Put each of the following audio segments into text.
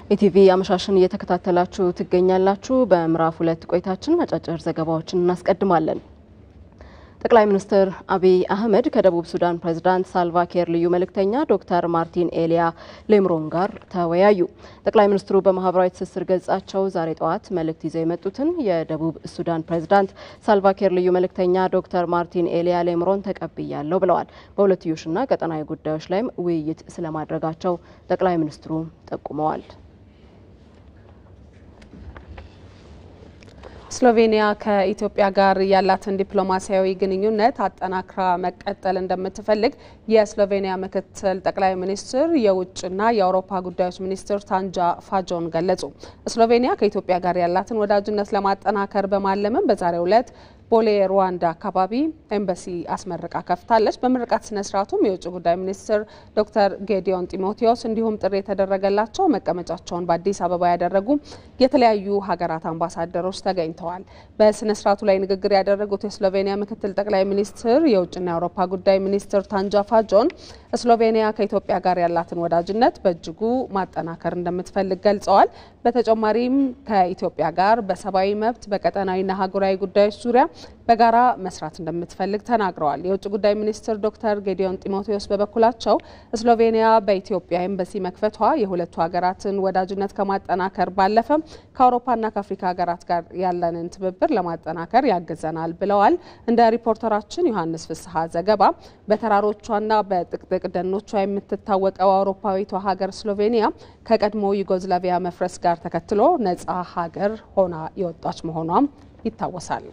ኢቲቪ አመሻሽን እየተከታተላችሁ ትገኛላችሁ። በምዕራፍ ሁለት ቆይታችን አጫጭር ዘገባዎችን እናስቀድማለን። ጠቅላይ ሚኒስትር አብይ አህመድ ከደቡብ ሱዳን ፕሬዝዳንት ሳልቫኪር ልዩ መልእክተኛ ዶክተር ማርቲን ኤሊያ ሌምሮን ጋር ተወያዩ። ጠቅላይ ሚኒስትሩ በማህበራዊ ትስስር ገጻቸው ዛሬ ጠዋት መልእክት ይዘው የመጡትን የደቡብ ሱዳን ፕሬዝዳንት ሳልቫኪር ልዩ መልእክተኛ ዶክተር ማርቲን ኤሊያ ሌምሮን ተቀብያለሁ ብለዋል። በሁለትዮሽና ቀጠናዊ ጉዳዮች ላይም ውይይት ስለማድረጋቸው ጠቅላይ ሚኒስትሩ ጠቁመዋል። ስሎቬኒያ ከኢትዮጵያ ጋር ያላትን ዲፕሎማሲያዊ ግንኙነት አጠናክራ መቀጠል እንደምትፈልግ የስሎቬኒያ ምክትል ጠቅላይ ሚኒስትር የውጭና የአውሮፓ ጉዳዮች ሚኒስትር ታንጃ ፋጆን ገለጹ። ስሎቬኒያ ከኢትዮጵያ ጋር ያላትን ወዳጅነት ለማጠናከር በማለምም በዛሬው ዕለት ቦሌ ሩዋንዳ አካባቢ ኤምባሲ አስመርቃ ከፍታለች። በምርቃት ስነ ስርዓቱም የውጭ ጉዳይ ሚኒስትር ዶክተር ጌዲዮን ጢሞቴዎስ እንዲሁም ጥሪ የተደረገላቸው መቀመጫቸውን በአዲስ አበባ ያደረጉ የተለያዩ ሀገራት አምባሳደሮች ተገኝተዋል። በስነ ስርዓቱ ላይ ንግግር ያደረጉት የስሎቬኒያ ምክትል ጠቅላይ ሚኒስትር የውጭና የአውሮፓ ጉዳይ ሚኒስትር ታንጃ ፋጆን ስሎቬኒያ ከኢትዮጵያ ጋር ያላትን ወዳጅነት በእጅጉ ማጠናከር እንደምትፈልግ ገልጸዋል። በተጨማሪም ከኢትዮጵያ ጋር በሰብአዊ መብት በቀጠናዊና ሀገራዊ ጉዳዮች ዙሪያ በጋራ መስራት እንደምትፈልግ ተናግረዋል። የውጭ ጉዳይ ሚኒስትር ዶክተር ጌዲዮን ጢሞቴዎስ በበኩላቸው ስሎቬኒያ በኢትዮጵያ ኤምባሲ መክፈቷ የሁለቱ ሀገራትን ወዳጅነት ከማጠናከር ባለፈ ከአውሮፓና ከአፍሪካ ሀገራት ጋር ያለንን ትብብር ለማጠናከር ያግዘናል ብለዋል። እንደ ሪፖርተራችን ዮሐንስ ፍስሐ ዘገባ በተራሮቿና በጥቅጥቅ ደኖቿ የምትታወቀው አውሮፓዊቷ ሀገር ስሎቬኒያ ከቀድሞ ዩጎዝላቪያ መፍረስ ጋር ተከትሎ ነጻ ሀገር ሆና የወጣች መሆኗም ይታወሳል።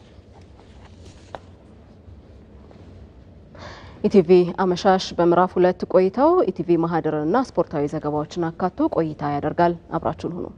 ኢቲቪ አመሻሽ በምዕራፍ ሁለት ቆይታው ኢቲቪ ማህደርንና ስፖርታዊ ዘገባዎችን አካቶ ቆይታ ያደርጋል። አብራችሁን ሁኑ።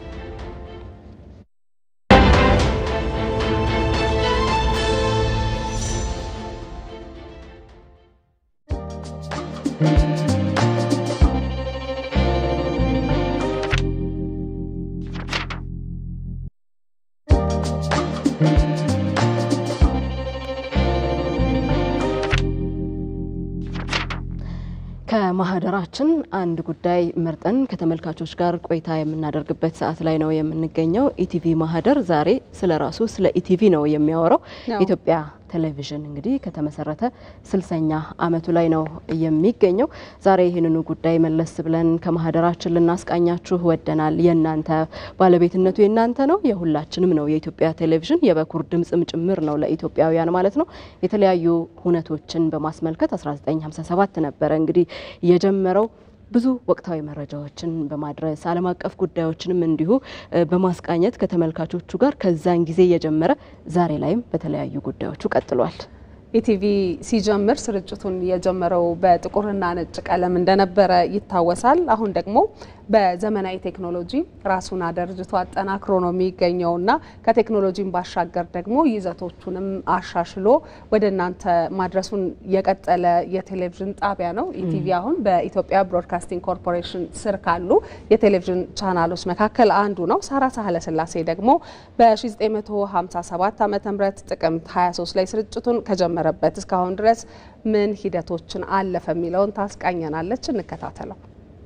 ከማህደራችን አንድ ጉዳይ መርጠን ከተመልካቾች ጋር ቆይታ የምናደርግበት ሰዓት ላይ ነው የምንገኘው። ኢቲቪ ማህደር ዛሬ ስለ ራሱ ስለ ኢቲቪ ነው የሚያወራው። ኢትዮጵያ ቴሌቪዥን እንግዲህ ከተመሰረተ ስልሳኛ ዓመቱ ላይ ነው የሚገኘው። ዛሬ ይህንኑ ጉዳይ መለስ ብለን ከማህደራችን ልናስቃኛችሁ ወደናል። የእናንተ ባለቤትነቱ የእናንተ ነው፣ የሁላችንም ነው። የኢትዮጵያ ቴሌቪዥን የበኩር ድምጽም ጭምር ነው ለኢትዮጵያውያን ማለት ነው። የተለያዩ ሁነቶችን በማስመልከት 1957 ነበረ እንግዲህ የጀመረው ብዙ ወቅታዊ መረጃዎችን በማድረስ ዓለም አቀፍ ጉዳዮችንም እንዲሁ በማስቃኘት ከተመልካቾቹ ጋር ከዛን ጊዜ የጀመረ ዛሬ ላይም በተለያዩ ጉዳዮቹ ቀጥሏል። ኢቲቪ ሲጀምር ስርጭቱን የጀመረው በጥቁርና ነጭ ቀለም እንደነበረ ይታወሳል። አሁን ደግሞ በዘመናዊ ቴክኖሎጂ ራሱን አደርጅቶ አጠናክሮ ነው የሚገኘውና ከቴክኖሎጂም ባሻገር ደግሞ ይዘቶቹንም አሻሽሎ ወደ እናንተ ማድረሱን የቀጠለ የቴሌቪዥን ጣቢያ ነው። ኢቲቪ አሁን በኢትዮጵያ ብሮድካስቲንግ ኮርፖሬሽን ስር ካሉ የቴሌቪዥን ቻናሎች መካከል አንዱ ነው። ሳራ ሳህለ ስላሴ ደግሞ በ1957 ዓ ም ጥቅምት 23 ላይ ስርጭቱን ከጀመረበት እስካሁን ድረስ ምን ሂደቶችን አለፈ የሚለውን ታስቃኘናለች። እንከታተለው።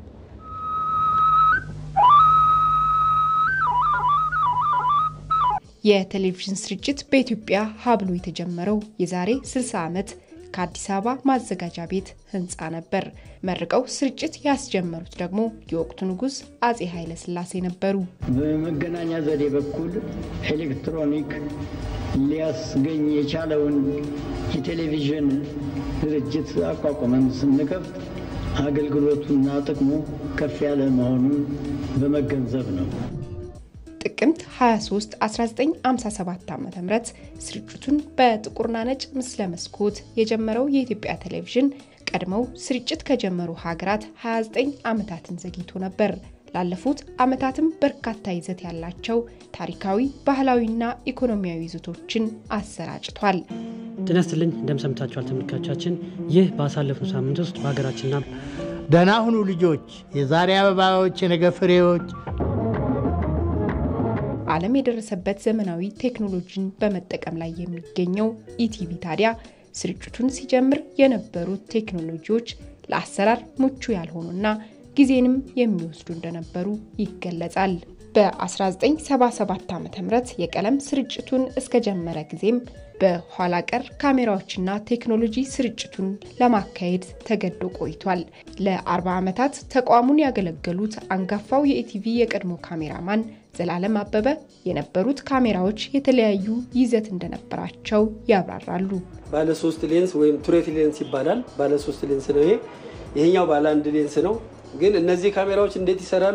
የቴሌቪዥን ስርጭት በኢትዮጵያ ሀብሎ የተጀመረው የዛሬ 60 ዓመት ከአዲስ አበባ ማዘጋጃ ቤት ህንፃ ነበር። መርቀው ስርጭት ያስጀመሩት ደግሞ የወቅቱ ንጉሥ አጼ ኃይለ ሥላሴ ነበሩ። በመገናኛ ዘዴ በኩል ኤሌክትሮኒክ ሊያስገኝ የቻለውን የቴሌቪዥን ድርጅት አቋቁመን ስንከፍት አገልግሎቱና ጥቅሙ ከፍ ያለ መሆኑን በመገንዘብ ነው። ጥቅምት 23 1957 ዓ ም ስርጭቱን በጥቁርና ነጭ ምስለ መስኮት የጀመረው የኢትዮጵያ ቴሌቪዥን ቀድመው ስርጭት ከጀመሩ ሀገራት 29 ዓመታትን ዘግይቶ ነበር። ላለፉት ዓመታትም በርካታ ይዘት ያላቸው ታሪካዊ፣ ባህላዊና ኢኮኖሚያዊ ይዘቶችን አሰራጭቷል። ጤና ይስጥልኝ እንደምሰምታችኋል ተመልካቾቻችን። ይህ ባሳለፍነው ሳምንት ውስጥ በሀገራችንና ደህና ሁኑ ልጆች፣ የዛሬ አበባዎች፣ የነገ ፍሬዎች ዓለም የደረሰበት ዘመናዊ ቴክኖሎጂን በመጠቀም ላይ የሚገኘው ኢቲቪ ታዲያ ስርጭቱን ሲጀምር የነበሩት ቴክኖሎጂዎች ለአሰራር ምቹ ያልሆኑና ጊዜንም የሚወስዱ እንደነበሩ ይገለጻል። በ1977 ዓ ም የቀለም ስርጭቱን እስከጀመረ ጊዜም በኋላ ቀር ካሜራዎችና ቴክኖሎጂ ስርጭቱን ለማካሄድ ተገዶ ቆይቷል። ለ40 ዓመታት ተቋሙን ያገለገሉት አንጋፋው የኢቲቪ የቀድሞ ካሜራማን ዘላለም አበበ የነበሩት ካሜራዎች የተለያዩ ይዘት እንደነበራቸው ያብራራሉ። ባለ ሶስት ሌንስ ወይም ቱሬት ሌንስ ይባላል። ባለ ሶስት ሌንስ ነው ይሄ። ይሄኛው ባለ አንድ ሌንስ ነው። ግን እነዚህ ካሜራዎች እንዴት ይሰራሉ?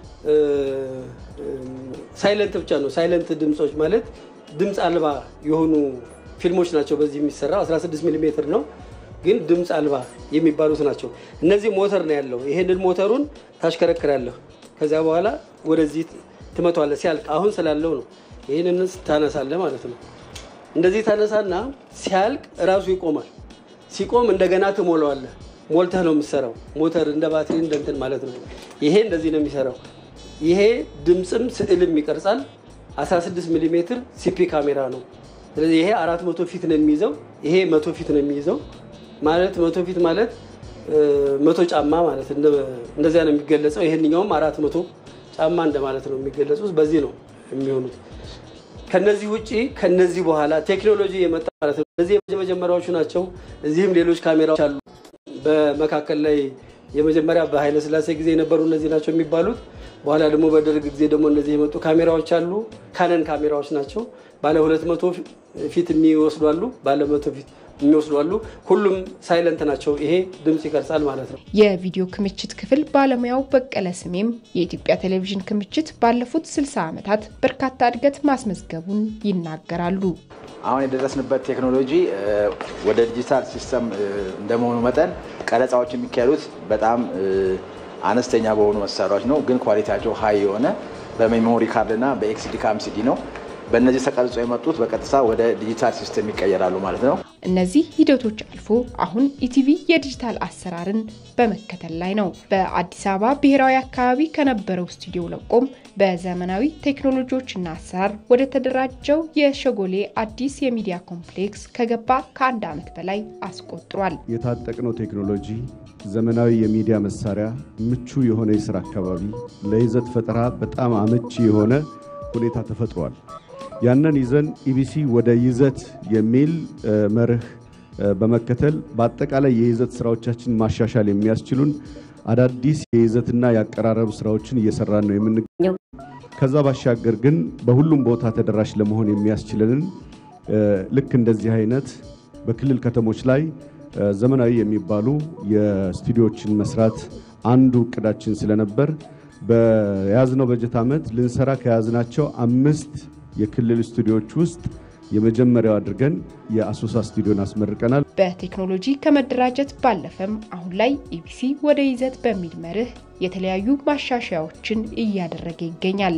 ሳይለንት ብቻ ነው። ሳይለንት ድምፆች ማለት ድምፅ አልባ የሆኑ ፊልሞች ናቸው። በዚህ የሚሰራው 16 ሚሊ ሜትር ነው፣ ግን ድምፅ አልባ የሚባሉት ናቸው። እነዚህ ሞተር ነው ያለው። ይሄንን ሞተሩን ታሽከረክራለህ። ከዚያ በኋላ ወደዚህ ትመቷለህ። ሲያልቅ አሁን ስላለው ነው። ይህንን ታነሳለህ ማለት ነው። እንደዚህ ታነሳና ሲያልቅ እራሱ ይቆማል። ሲቆም እንደገና ትሞላዋለህ። ሞልተህ ነው የምትሰራው። ሞተር እንደ ባትሪ እንደ እንትን ማለት ነው። ይሄ እንደዚህ ነው የሚሰራው። ይሄ ድምፅም ስዕልም ይቀርጻል። 16 ሚሊ ሜትር ሲፒ ካሜራ ነው። ስለዚህ ይሄ 400 ፊት ነው የሚይዘው። ይሄ መቶ ፊት ነው የሚይዘው ማለት መቶ ፊት ማለት መቶ ጫማ ማለት እንደዚያ ነው የሚገለጸው። ይሄንኛውም አራት መቶ ጫማ እንደማለት ነው የሚገለጹት። በዚህ ነው የሚሆኑት። ከነዚህ ውጭ ከነዚህ በኋላ ቴክኖሎጂ የመጣ ማለት ነው። እነዚህ የመጀመሪያዎቹ ናቸው። እዚህም ሌሎች ካሜራዎች አሉ። በመካከል ላይ የመጀመሪያ በኃይለ ሥላሴ ጊዜ የነበሩ እነዚህ ናቸው የሚባሉት። በኋላ ደግሞ በደርግ ጊዜ ደግሞ እነዚህ የመጡ ካሜራዎች አሉ። ካነን ካሜራዎች ናቸው። ባለ ሁለት መቶ ፊት የሚወስዱ አሉ። ባለ መቶ ፊት የሚወስዱ አሉ። ሁሉም ሳይለንት ናቸው። ይሄ ድምፅ ይቀርጻል ማለት ነው። የቪዲዮ ክምችት ክፍል ባለሙያው በቀለ ስሜም የኢትዮጵያ ቴሌቪዥን ክምችት ባለፉት 60 ዓመታት በርካታ እድገት ማስመዝገቡን ይናገራሉ። አሁን የደረስንበት ቴክኖሎጂ ወደ ዲጂታል ሲስተም እንደመሆኑ መጠን ቀረጻዎች የሚካሄዱት በጣም አነስተኛ በሆኑ መሳሪያዎች ነው። ግን ኳሊቲያቸው ሀይ የሆነ በሜሞሪ ካርድ እና በኤክስዲ ካምሲዲ ነው። በእነዚህ ተቀርጾ የመጡት በቀጥታ ወደ ዲጂታል ሲስተም ይቀየራሉ ማለት ነው። እነዚህ ሂደቶች አልፎ አሁን ኢቲቪ የዲጂታል አሰራርን በመከተል ላይ ነው። በአዲስ አበባ ብሔራዊ አካባቢ ከነበረው ስቱዲዮ ለቆም በዘመናዊ ቴክኖሎጂዎችና አሰራር ወደ ተደራጀው የሸጎሌ አዲስ የሚዲያ ኮምፕሌክስ ከገባ ከአንድ ዓመት በላይ አስቆጥሯል። የታጠቅነው ቴክኖሎጂ፣ ዘመናዊ የሚዲያ መሳሪያ፣ ምቹ የሆነ የስራ አካባቢ፣ ለይዘት ፈጠራ በጣም አመቺ የሆነ ሁኔታ ተፈጥሯል። ያንን ይዘን ኢቢሲ ወደ ይዘት የሚል መርህ በመከተል በአጠቃላይ የይዘት ስራዎቻችን ማሻሻል የሚያስችሉን አዳዲስ የይዘትና የአቀራረብ ስራዎችን እየሰራን ነው የምንገኘው። ከዛ ባሻገር ግን በሁሉም ቦታ ተደራሽ ለመሆን የሚያስችለንን ልክ እንደዚህ አይነት በክልል ከተሞች ላይ ዘመናዊ የሚባሉ የስቱዲዮችን መስራት አንዱ እቅዳችን ስለነበር በያዝነው በጀት ዓመት ልንሰራ ከያዝናቸው አምስት የክልል ስቱዲዮዎች ውስጥ የመጀመሪያው አድርገን የአሶሳ ስቱዲዮን አስመርቀናል። በቴክኖሎጂ ከመደራጀት ባለፈም አሁን ላይ ኢቢሲ ወደ ይዘት በሚል መርህ የተለያዩ ማሻሻያዎችን እያደረገ ይገኛል።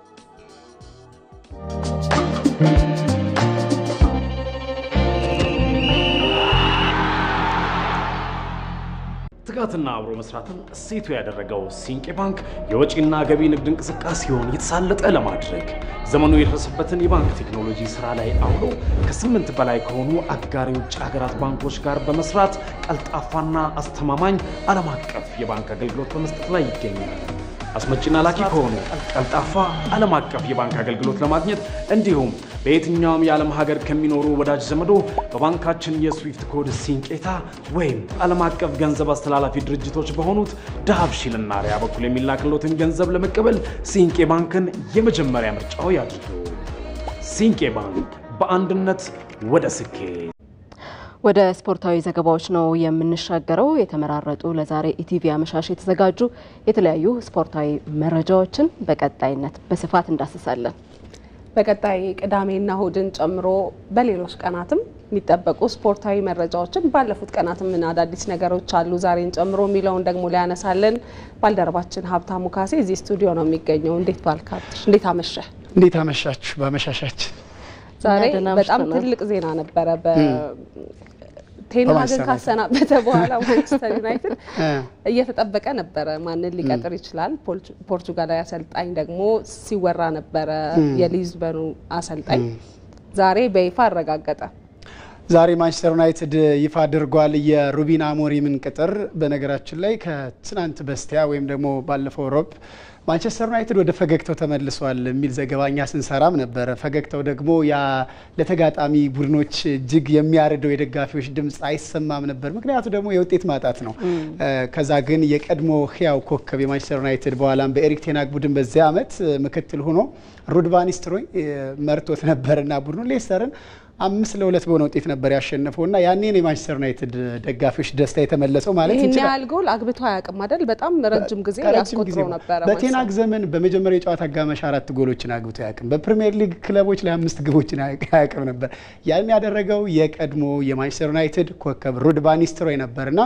ትጋትና አብሮ መስራትን እሴቱ ያደረገው ሲንቄ ባንክ የወጪና ገቢ ንግድ እንቅስቃሴውን የተሳለጠ ለማድረግ ዘመኑ የደረሰበትን የባንክ ቴክኖሎጂ ስራ ላይ አውሎ ከስምንት በላይ ከሆኑ አጋር የውጭ ሀገራት ባንኮች ጋር በመስራት ቀልጣፋና አስተማማኝ ዓለም አቀፍ የባንክ አገልግሎት በመስጠት ላይ ይገኛል። አስመጪና ላኪ ከሆኑ ቀልጣፋ ዓለም አቀፍ የባንክ አገልግሎት ለማግኘት እንዲሁም በየትኛውም የዓለም ሀገር ከሚኖሩ ወዳጅ ዘመዶ በባንካችን የስዊፍት ኮድ ሲንቄታ ወይም ዓለም አቀፍ ገንዘብ አስተላላፊ ድርጅቶች በሆኑት ዳሃብሺልና ሪያ በኩል የሚላክሎትን ገንዘብ ለመቀበል ሲንቄ ባንክን የመጀመሪያ ምርጫው ያድርጉ። ሲንቄ ባንክ በአንድነት ወደ ስኬት። ወደ ስፖርታዊ ዘገባዎች ነው የምንሻገረው። የተመራረጡ ለዛሬ ኢቲቪ አመሻሽ የተዘጋጁ የተለያዩ ስፖርታዊ መረጃዎችን በቀጣይነት በስፋት እንዳስሳለን። በቀጣይ ቅዳሜና እሁድን ጨምሮ በሌሎች ቀናትም የሚጠበቁ ስፖርታዊ መረጃዎችን ባለፉት ቀናት ምን አዳዲስ ነገሮች አሉ ዛሬን ጨምሮ የሚለውን ደግሞ ሊያነሳልን ባልደረባችን ሀብታሙ ካሴ እዚህ ስቱዲዮ ነው የሚገኘው። እንዴት ባልካብትሽ፣ እንዴት አመሸ? እንዴት አመሻችሁ? በአመሻሻችን ዛሬ ደህና በጣም አምሽተናል። ትልቅ ዜና ነበረ። በቴንሃግን ካሰናበተ በኋላ ማንቸስተር ዩናይትድ እየተጠበቀ ነበረ ማንን ሊቀጥር ይችላል። ፖርቹ- ፖርቹጋላዊ አሰልጣኝ ደግሞ ሲወራ ነበረ፣ የሊዝበኑ አሰልጣኝ ዛሬ በይፋ አረጋገጠ። ዛሬ ማንቸስተር ዩናይትድ ይፋ አድርጓል የሩቢን አሞሪምን ቅጥር። በነገራችን ላይ ከትናንት በስቲያ ወይም ደግሞ ባለፈው ሮብ ማንቸስተር ዩናይትድ ወደ ፈገግታው ተመልሷል የሚል ዘገባ እኛ ስንሰራም ነበረ። ፈገግታው ደግሞ ያ ለተጋጣሚ ቡድኖች እጅግ የሚያርደው የደጋፊዎች ድምፅ አይሰማም ነበር። ምክንያቱ ደግሞ የውጤት ማጣት ነው። ከዛ ግን የቀድሞ ህያው ኮከብ የማንቸስተር ዩናይትድ በኋላም በኤሪክ ቴናግ ቡድን በዚያ ዓመት ምክትል ሆኖ ሩድ ቫን ኒስተልሮይ መርቶት ነበርና ቡድኑ ሌስተርን አምስት ለሁለት በሆነ ውጤት ነበር ያሸነፈው እና ያኔን የማንቸስተር ዩናይትድ ደጋፊዎች ደስታ የተመለሰው ማለት ይህን እንችላለን። ያህል ጎል አግብቶ አያውቅም አይደል? በጣም ረጅም ጊዜ ከረጅም ጊዜ ያስቆጥሮ ነበረ። በቴናግ ዘመን በመጀመሪያ የጨዋታ አጋማሽ አራት ጎሎችን አግብቶ አያውቅም። በፕሪሚየር ሊግ ክለቦች ላይ አምስት ግቦችን አያውቅም ነበር። ያን ያደረገው የቀድሞ የማንቸስተር ዩናይትድ ኮከብ ሩድ ቫን ኒስተልሮይ ነበርና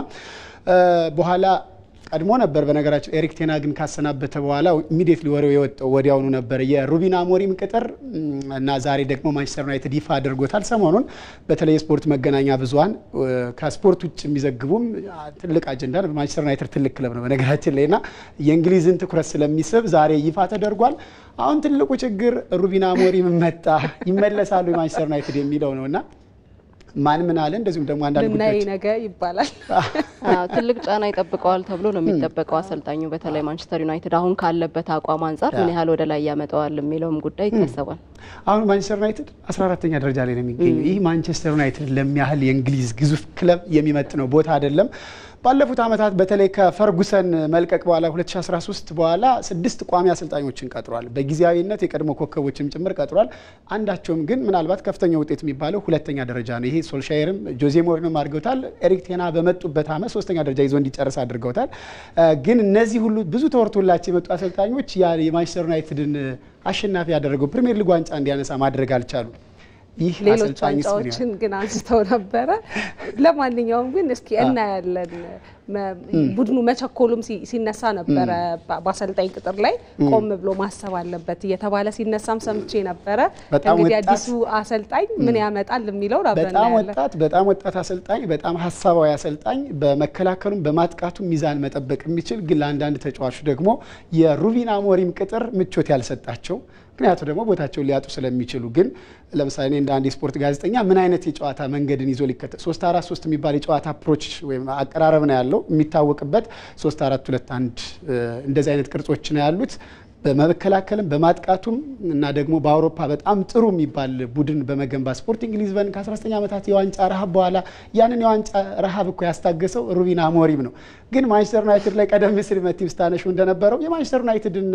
በኋላ ቀድሞ ነበር በነገራቸው ኤሪክ ቴናግን ካሰናበተ በኋላ ኢሚዲየትሊ ወሬው የወጣው ወዲያውኑ ነበር የሩቢን አሞሪም ቅጥር እና ዛሬ ደግሞ ማንቸስተር ዩናይትድ ይፋ አድርጎታል። ሰሞኑን በተለይ የስፖርት መገናኛ ብዙኃን ከስፖርት ውጭ የሚዘግቡም ትልቅ አጀንዳ ነው። ማንቸስተር ዩናይትድ ትልቅ ክለብ ነው በነገራችን ላይ እና የእንግሊዝን ትኩረት ስለሚስብ ዛሬ ይፋ ተደርጓል። አሁን ትልቁ ችግር ሩቢን አሞሪም መጣ ይመለሳሉ የማንቸስተር ዩናይትድ የሚለው ነው እና ማን ምን አለ እንደዚሁም ደግሞ አንዳንድ ልናይ ጉዳዮች ነገ ይባላል። አዎ፣ ትልቅ ጫና ይጠብቀዋል ተብሎ ነው የሚጠበቀው። አሰልጣኙ በተለይ ማንቸስተር ዩናይትድ አሁን ካለበት አቋም አንጻር ምን ያህል ወደ ላይ ያመጣዋል የሚለውም ጉዳይ ይታሰባል። አሁን ማንቸስተር ዩናይትድ 14ተኛ ደረጃ ላይ ነው የሚገኘው። ይህ ማንቸስተር ዩናይትድ ለሚያህል የእንግሊዝ ግዙፍ ክለብ የሚመጥነው ቦታ አይደለም። ባለፉት ዓመታት በተለይ ከፈርጉሰን መልቀቅ በኋላ 2013 በኋላ ስድስት ቋሚ አሰልጣኞችን ቀጥሯል። በጊዜያዊነት የቀድሞ ኮከቦችም ጭምር ቀጥሯል። አንዳቸውም ግን ምናልባት ከፍተኛ ውጤት የሚባለው ሁለተኛ ደረጃ ነው። ይሄ ሶልሻየርም ጆዜ ሞሪኖም አድርገውታል። ኤሪክ ቴና በመጡበት ዓመት ሶስተኛ ደረጃ ይዞ እንዲጨርስ አድርገውታል። ግን እነዚህ ሁሉ ብዙ ተወርቶላቸው የመጡ አሰልጣኞች ያ የማንቸስተር ዩናይትድን አሸናፊ ያደረገው ፕሪሚየር ሊግ ዋንጫ እንዲያነሳ ማድረግ አልቻሉም። ይህ ሌሎች አሰልጣኝስ ምን ያህል ዋንጫዎችን ግን አንስተው ነበረ። ለማንኛውም ግን እስኪ እናያለን። መ- ቡድኑ መቸኮሉም ሲ- ሲነሳ ነበረ። በ- በአሰልጣኝ ቅጥር ላይ ቆም ብሎ ማሰብ አለበት እየተባለ ሲነሳም ሰምቼ ነበረ። በጣም እንግዲህ ወጣት- አዲሱ አሰልጣኝ ምን ያመጣል የሚለውን አብረን በጣም እናያለን። ወጣት በጣም ወጣት አሰልጣኝ በጣም ሀሳባዊ አሰልጣኝ በመከላከሉም በማጥቃቱም ሚዛን መጠበቅ የሚችል ግን ለአንዳንድ ተጫዋቹ ደግሞ የሩቢን አሞሪም ቅጥር ምቾት ያልሰጣቸው ምክንያቱ ደግሞ ቦታቸውን ሊያጡ ስለሚችሉ ግን ለምሳሌ እኔ እንደ አንድ የስፖርት ጋዜጠኛ ምን አይነት የጨዋታ መንገድን ይዞ ሊከተል ሶስት አራት ሶስት የሚባል የጨዋታ አፕሮች ወይም አቀራረብ ነው ያለው የሚታወቅበት ሶስት አራት ሁለት አንድ እንደዚህ አይነት ቅርጾች ነው ያሉት በመከላከልም በማጥቃቱም እና ደግሞ በአውሮፓ በጣም ጥሩ የሚባል ቡድን በመገንባት ስፖርቲንግ ሊዝበን ከ19 ዓመታት የዋንጫ ረሃብ በኋላ ያንን የዋንጫ ረሃብ እኮ ያስታገሰው ሩቢን አሞሪም ነው። ግን ማንቸስተር ዩናይትድ ላይ ቀደም ሲል መቲቭ ስታነሹ እንደነበረው የማንቸስተር ዩናይትድን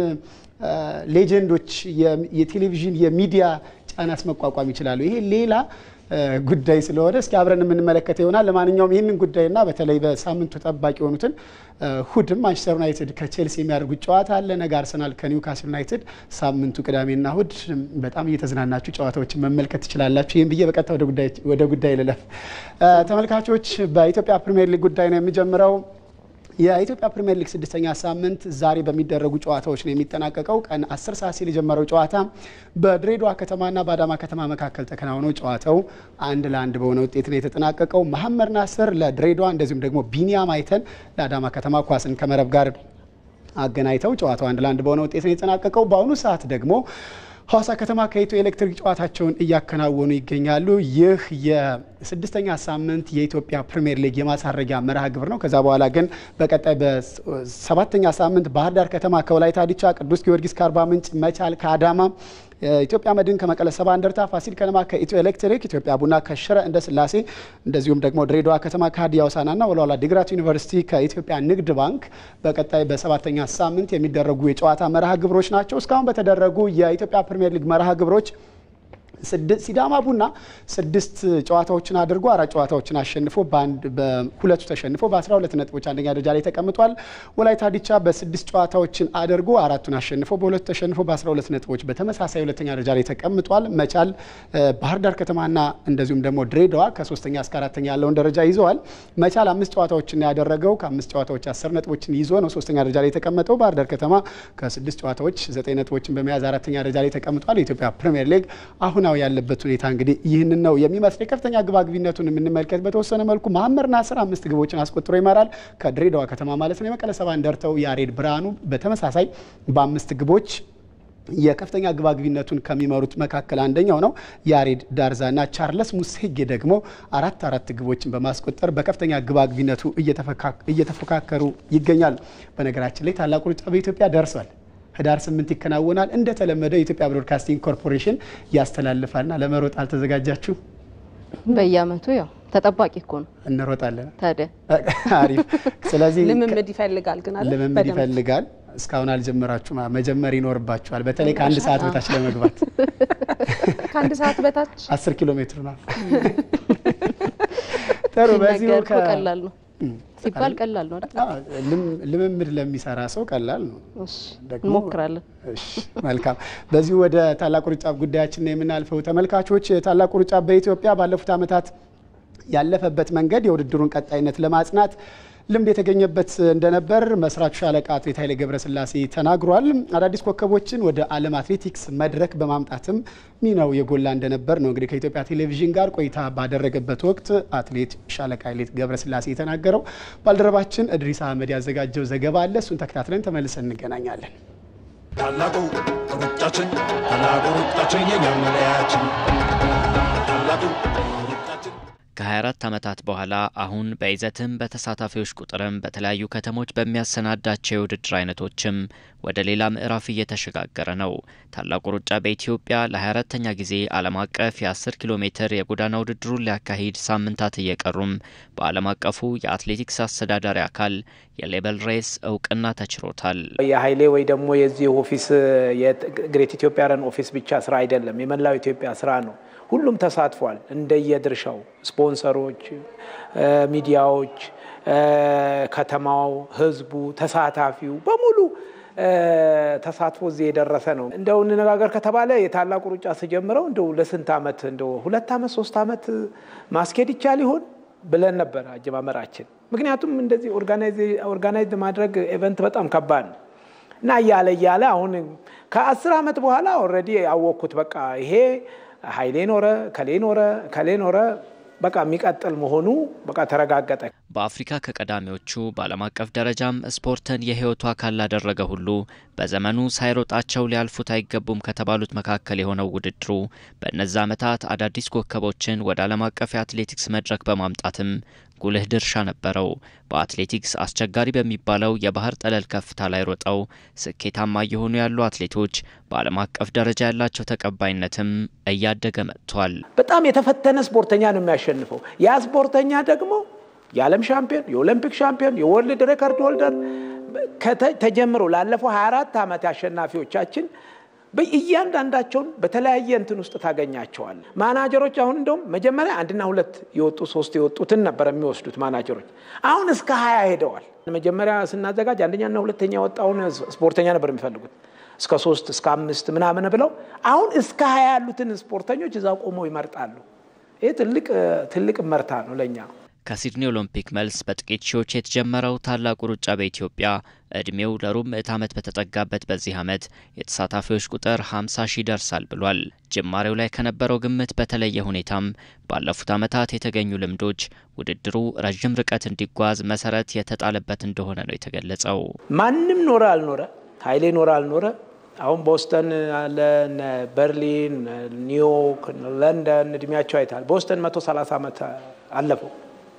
ሌጀንዶች የቴሌቪዥን የሚዲያ ጫናስ መቋቋም ይችላሉ። ይሄ ሌላ ጉዳይ ስለሆነ እስኪ አብረን የምንመለከተው ይሆናል። ለማንኛውም ይህንን ጉዳይና በተለይ በሳምንቱ ጠባቂ የሆኑትን እሁድም ማንቸስተር ዩናይትድ ከቼልሲ የሚያደርጉት ጨዋታ አለ። ነገ አርሰናል ከኒውካስል ዩናይትድ፣ ሳምንቱ ቅዳሜና እሁድ በጣም እየተዝናናችሁ ጨዋታዎችን መመልከት ትችላላችሁ። ይህም ብዬ በቀጥታ ወደ ጉዳይ ልለፍ። ተመልካቾች በኢትዮጵያ ፕሪምየር ሊግ ጉዳይ ነው የሚጀምረው። የኢትዮጵያ ፕሪምየር ሊግ ስድስተኛ ሳምንት ዛሬ በሚደረጉ ጨዋታዎች ነው የሚጠናቀቀው። ቀን 10 ሰዓት ሲል የጀመረው ጨዋታ በድሬዳዋ ከተማና በአዳማ ከተማ መካከል ተከናውነው ጨዋታው አንድ ለአንድ በሆነ ውጤት ነው የተጠናቀቀው። መሐመድ ናስር ለድሬዳዋ እንደዚሁም ደግሞ ቢኒያም አይተን ለአዳማ ከተማ ኳስን ከመረብ ጋር አገናኝተው ጨዋታው አንድ ለአንድ በሆነ ውጤት ነው የተጠናቀቀው። በአሁኑ ሰዓት ደግሞ ሐዋሳ ከተማ ከኢትዮ ኤሌክትሪክ ጨዋታቸውን እያከናወኑ ይገኛሉ። ይህ የስድስተኛ ሳምንት የኢትዮጵያ ፕሪምየር ሊግ የማሳረጊያ መርሃ ግብር ነው። ከዛ በኋላ ግን በቀጣይ በሰባተኛ ሳምንት ባህር ዳር ከተማ ከወላይታ ዲቻ፣ ቅዱስ ጊዮርጊስ ከአርባ ምንጭ፣ መቻል ከአዳማ ኢትዮጵያ መድን ከመቀለ ሰባ እንደርታ፣ ፋሲል ከነማ ከኢትዮ ኤሌክትሪክ፣ ኢትዮጵያ ቡና ከሽረ እንደ ስላሴ እንደዚሁም ደግሞ ድሬዳዋ ከተማ ከሀዲያ ሆሳዕናና ወልዋሎ ዓዲግራት ዩኒቨርሲቲ ከኢትዮጵያ ንግድ ባንክ በቀጣይ በሰባተኛ ሳምንት የሚደረጉ የጨዋታ መርሃ ግብሮች ናቸው። እስካሁን በተደረጉ የኢትዮጵያ ፕሪምየር ሊግ መርሃ ግብሮች ሲዳማ ቡና ስድስት ጨዋታዎችን አድርጎ አራት ጨዋታዎችን አሸንፎ በአንድ በሁለቱ ተሸንፎ በ12 ነጥቦች አንደኛ ደረጃ ላይ ተቀምጧል። ወላይታ ዲቻ በስድስት ጨዋታዎችን አድርጎ አራቱን አሸንፎ በሁለቱ ተሸንፎ በ12 ነጥቦች በተመሳሳይ ሁለተኛ ደረጃ ላይ ተቀምጧል። መቻል፣ ባህር ዳር ከተማና እንደዚሁም ደግሞ ድሬዳዋ ከሶስተኛ እስከ አራተኛ ያለውን ደረጃ ይዘዋል። መቻል አምስት ጨዋታዎችን ያደረገው ከአምስት ጨዋታዎች አስር ነጥቦችን ይዞ ነው ሶስተኛ ደረጃ ላይ የተቀመጠው። ባህር ዳር ከተማ ከስድስት ጨዋታዎች ዘጠኝ ነጥቦችን በመያዝ አራተኛ ደረጃ ላይ ተቀምጧል። የኢትዮጵያ ፕሪምየር ሊግ አሁን ያለበት ሁኔታ እንግዲህ ይህንን ነው የሚመስል። የከፍተኛ ግባግቢነቱን የምንመልከት በተወሰነ መልኩ መሐመድ ናስር አምስት ግቦችን አስቆጥሮ ይመራል ከድሬዳዋ ከተማ ማለት ነው። የመቀለ ሰባ እንደርታው ያሬድ ብርሃኑ በተመሳሳይ በአምስት ግቦች የከፍተኛ ግባግቢነቱን ከሚመሩት መካከል አንደኛው ነው ያሬድ ዳርዛና ቻርለስ ሙሴጌ ደግሞ አራት አራት ግቦችን በማስቆጠር በከፍተኛ ግባግቢነቱ እየተፎካከሩ ይገኛሉ። በነገራችን ላይ ታላቁ ሩጫ በኢትዮጵያ ደርሷል። ህዳር ስምንት ይከናወናል። እንደተለመደው የኢትዮጵያ ብሮድካስቲንግ ኮርፖሬሽን ያስተላልፋልና ለመሮጥ አልተዘጋጃችሁ? በየአመቱ ያው ተጠባቂ እኮ ነው። እንሮጣለን። ታዲያ አሪፍ። ስለዚህ ልምምድ ይፈልጋል ግን አለ ልምምድ ይፈልጋል። እስካሁን አልጀመራችሁ፣ መጀመር ይኖርባችኋል። በተለይ ከአንድ ሰዓት በታች ለመግባት ከአንድ ሰዓት በታች አስር ኪሎ ሜትር ነው። ጥሩ። በዚሁ ቀላል ነው ሲባል ቀላል ነው አይደል? ልምምድ ለሚሰራ ሰው ቀላል ነው። እንሞክራለን። መልካም። በዚሁ ወደ ታላቁ ሩጫ ጉዳያችን ነው የምናልፈው። ተመልካቾች ታላቁ ሩጫ በኢትዮጵያ ባለፉት ዓመታት ያለፈበት መንገድ የውድድሩን ቀጣይነት ለማጽናት ልምድ የተገኘበት እንደነበር መስራቹ ሻለቃ አትሌት ኃይሌ ገብረስላሴ ተናግሯል። አዳዲስ ኮከቦችን ወደ ዓለም አትሌቲክስ መድረክ በማምጣትም ሚናው የጎላ እንደነበር ነው እንግዲህ ከኢትዮጵያ ቴሌቪዥን ጋር ቆይታ ባደረገበት ወቅት አትሌት ሻለቃ ኃይሌ ገብረስላሴ የተናገረው። ባልደረባችን እድሪስ አህመድ ያዘጋጀው ዘገባ አለ። እሱን ተከታትለን ተመልሰን እንገናኛለን። ታላቁ ሩጫችን ታላቁ ሩጫችን የኛ መለያችን ታላቁ ከ24 ዓመታት በኋላ አሁን በይዘትም በተሳታፊዎች ቁጥርም በተለያዩ ከተሞች በሚያሰናዳቸው የውድድር አይነቶችም ወደ ሌላ ምዕራፍ እየተሸጋገረ ነው። ታላቁ ሩጫ በኢትዮጵያ ለ24ተኛ ጊዜ ዓለም አቀፍ የ10 ኪሎ ሜትር የጎዳና ውድድሩን ሊያካሂድ ሳምንታት እየቀሩም በዓለም አቀፉ የአትሌቲክስ አስተዳዳሪ አካል የሌበል ሬስ እውቅና ተችሮታል። የሀይሌ ወይ ደግሞ የዚህ ኦፊስ የግሬት ኢትዮጵያ ረን ኦፊስ ብቻ ስራ አይደለም፣ የመላው ኢትዮጵያ ስራ ነው። ሁሉም ተሳትፏል። እንደየድርሻው ስፖንሰሮች፣ ሚዲያዎች፣ ከተማው፣ ህዝቡ፣ ተሳታፊው በሙሉ ተሳትፎ እዚህ የደረሰ ነው። እንደው እንነጋገር ከተባለ የታላቁ ሩጫ ስጀምረው እንደው ለስንት ዓመት እንደው ሁለት ዓመት ሶስት ዓመት ማስኬድ ይቻል ይሆን ብለን ነበር አጀማመራችን። ምክንያቱም እንደዚህ ኦርጋናይዝ ማድረግ ኤቨንት በጣም ከባድ ነው እና እያለ እያለ አሁን ከአስር ዓመት በኋላ ኦልሬዲ ያወቅኩት በቃ ይሄ ሀይሌ ኖረ ከሌ ኖረ ከሌ ኖረ በቃ የሚቀጥል መሆኑ በቃ ተረጋገጠ። በአፍሪካ ከቀዳሚዎቹ በዓለም አቀፍ ደረጃም ስፖርትን የህይወቱ አካል ላደረገ ሁሉ በዘመኑ ሳይሮጣቸው ሊያልፉት አይገቡም ከተባሉት መካከል የሆነው ውድድሩ በእነዚ ዓመታት አዳዲስ ኮከቦችን ወደ ዓለም አቀፍ የአትሌቲክስ መድረክ በማምጣትም ጉልህ ድርሻ ነበረው። በአትሌቲክስ አስቸጋሪ በሚባለው የባህር ጠለል ከፍታ ላይ ሮጠው ስኬታማ እየሆኑ ያሉ አትሌቶች በዓለም አቀፍ ደረጃ ያላቸው ተቀባይነትም እያደገ መጥቷል። በጣም የተፈተነ ስፖርተኛ ነው የሚያሸንፈው። ያ ስፖርተኛ ደግሞ የዓለም ሻምፒዮን፣ የኦሎምፒክ ሻምፒዮን፣ የወርልድ ሬከርድ ሆልደር ተጀምሮ ላለፈው 24 ዓመት አሸናፊዎቻችን እያንዳንዳቸውን በተለያየ እንትን ውስጥ ታገኛቸዋል። ማናጀሮች አሁን እንደውም መጀመሪያ አንድና ሁለት የወጡ ሶስት የወጡትን ነበር የሚወስዱት ማናጀሮች። አሁን እስከ ሀያ ሄደዋል። መጀመሪያ ስናዘጋጅ አንደኛና ሁለተኛ የወጣውን ስፖርተኛ ነበር የሚፈልጉት እስከ ሶስት እስከ አምስት ምናምን ብለው አሁን እስከ ሀያ ያሉትን ስፖርተኞች እዛ ቆመው ይመርጣሉ። ይህ ትልቅ ትልቅ መርታ ነው ለእኛ። ከሲድኒ ኦሎምፒክ መልስ በጥቂት ሺዎች የተጀመረው ታላቁ ሩጫ በኢትዮጵያ እድሜው ለሩብ ምዕት ዓመት በተጠጋበት በዚህ ዓመት የተሳታፊዎች ቁጥር 50 ሺህ ይደርሳል ብሏል። ጅማሬው ላይ ከነበረው ግምት በተለየ ሁኔታም ባለፉት ዓመታት የተገኙ ልምዶች ውድድሩ ረዥም ርቀት እንዲጓዝ መሰረት የተጣለበት እንደሆነ ነው የተገለጸው። ማንም ኖረ አልኖረ፣ ኃይሌ ኖረ አልኖረ አሁን ቦስተን አለ፣ በርሊን፣ ኒውዮርክ፣ ለንደን እድሜያቸው አይታል። ቦስተን 130 ዓመት አለፈው።